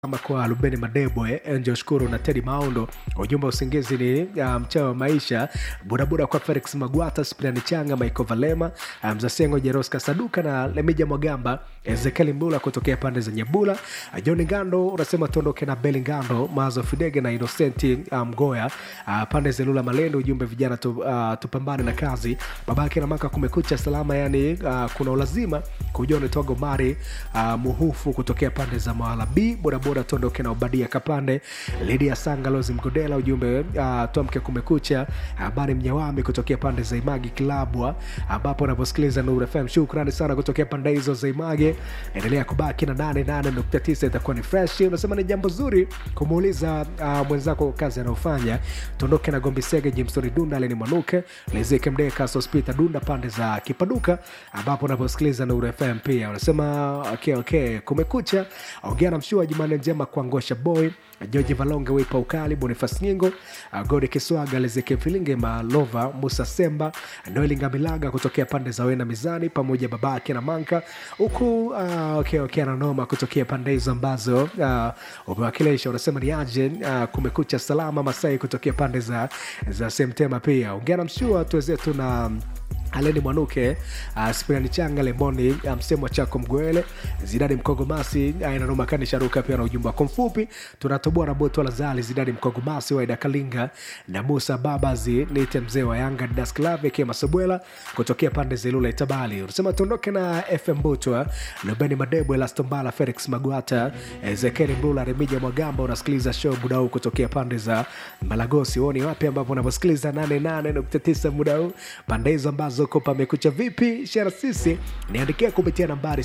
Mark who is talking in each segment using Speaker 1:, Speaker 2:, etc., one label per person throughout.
Speaker 1: kama kwa Lubeni Madebwe, Angel Shukuru na Teddy Maundo. Ujumbe wa usingizi ni uh, mchao wa maisha. Budabuda kwa Felix Magwata, Spiani Changa, Michael Valema, uh, Mzasengo Jeroska Saduka na Lemija Mwagamba, Ezekiel Mbula kutokea pande za Nyebula. Uh, John Ngando unasema tuondoke na Beli Ngando, Mazo Fidege na Innocenti Mgoya, uh, pande za Lula Malendo. Ujumbe vijana tu, uh, tupambane na kazi. Babake na maka kumekucha salama, yani uh, kuna ulazima kujua unatoa Mari uh, Muhufu kutokea pande za Mawala B bodaboda tuondoke na Obadia Kapande, Lidia Sanga, Lozi Mgodela. Ujumbe uh, tuamke kumekucha. Habari Mnyawami kutokea pande za Imagi Kilabwa, ambapo unaposikiliza Nuru FM. Shukrani sana kutokea pande hizo za Image. Endelea kubaki na 88.9 itakuwa ni fresh. Unasema ni jambo zuri kumuuliza uh, mwenzako kazi anayofanya. Tuondoke na Gombi Sege, Jimson Dunda, Leni Mwanuke, Lezeke Mdeka, Sospita Dunda pande za Kipaduka, ambapo unaposikiliza Nuru FM pia unasema okay, okay, kumekucha. Ongea na mshua Jumanne njema kwa Ngosha Boy, George Valonge, Wipa Ukali, Bonifas Nyingo, uh, Gode Kiswaga, Lezeke Filinge, Malova, Musa Semba, Noeli Ngamilaga kutokea pande za Wena Mizani, pamoja babake na Manka huku uh, okay, okay, ananoma kutokea pande hizo ambazo uh, umewakilisha. Unasema ni aje uh, kumekucha salama Masai kutokea pande za, za Semtema pia. Ongea na mshua tuwezetu na Aleni Mwanuke, uh, Spirani Changa, Lemoni msemo um, chako Mgwele, Zidani Mkogomasi, Ainanumakani Sharuka pia na ujumbe wako mfupi. Tunatoboa na Boto Lazali, Zidani Mkogomasi, Waida Kalinga na Musa Babazi, Nite mzee wa Yanga, Dasklave Kema Sobwela kutokea pande za Ilula Itabali. Unasema tuondoke na FM Butwa, Lubeni Madebwe, Lastombala, Felix Magwata, Ezekiel Mbula, Remija Mwagamba. Unasikiliza show muda huu kutokea pande za Malagosi. Uoni wapi ambapo unaposikiliza 88.9 muda huu pande hizo ambazo ko pamekucha vipi shara sisi niandikia kupitia nambari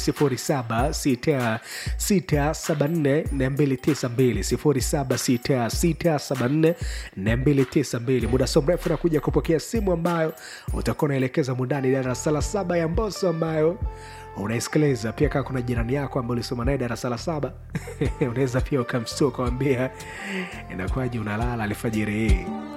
Speaker 1: 0766744292 muda so mrefu nakuja kupokea simu ambayo utakuwa unaelekeza mundani darasa la saba ya mboso ambayo unaisikiliza pia kaa kuna jirani yako ambayo ulisoma naye darasa la saba unaweza pia ukamstua ukawambia inakuwaji unalala alfajiri hii